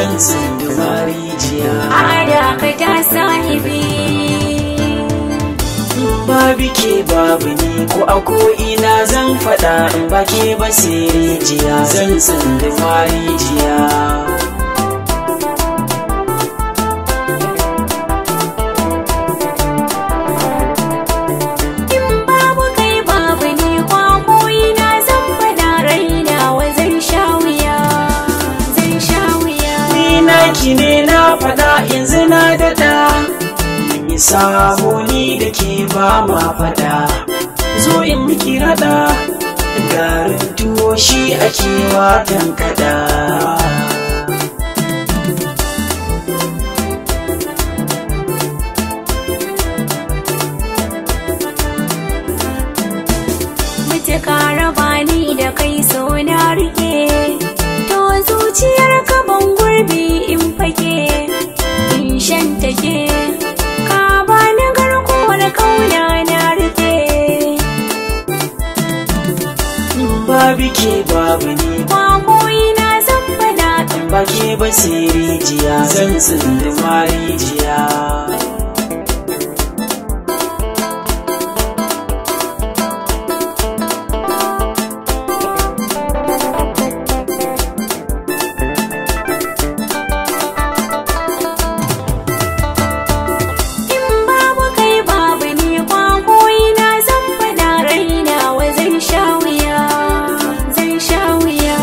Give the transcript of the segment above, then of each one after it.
zan tsinduma rijiya ada ka ta sahibi babu ke babu ni ko a ko'ina zan faɗa in ba ke ba sai rijiya zan tsinduma rijiya in babu kai babu ni kwakoyi na zan fada raina wa zan sha wuya zan sha wuya ni naki ne na faɗa yanzu na daɗa mun yi sahoni da ke ba ma faɗa zo in miki raɗa garin tuwo shi ake watan kaɗa mutuka raba ni da kai so na rike to zuciyar ka ban gurbi in fake in shan take ka bani garkuwar kauna na rike babu ke babu ni kwakoyi na zan fada ba ke ba sai rijiya zan tsinduma rijiya in babu kai babu ni kwakoyi na zan fada raina wa zan sha wuya zan sha wuya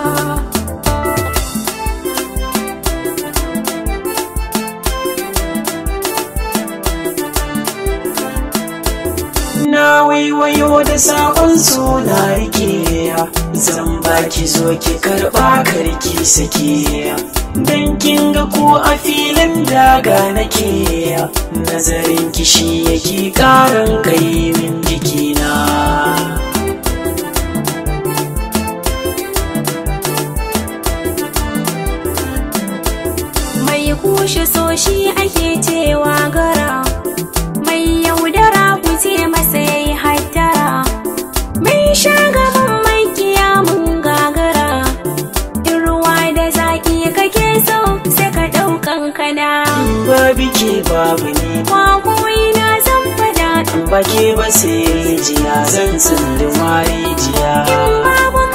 na waiwayo da sabon suna rike zan baki zo ki karba karki sake dan kin ga ko a filin daga nake nazarin kishi yake karan kai min jikina mai kushe so shi ake cewa gara mai yaudara ku ce masa yayi hattara mai shagaban mai kiyamun gagara in ruwa da zaki kake so sai ka ɗaukan kana babu ke babu ni kwakoyi na zan fada ba ke ba sai rijiya zan tsinduma rijiya in babu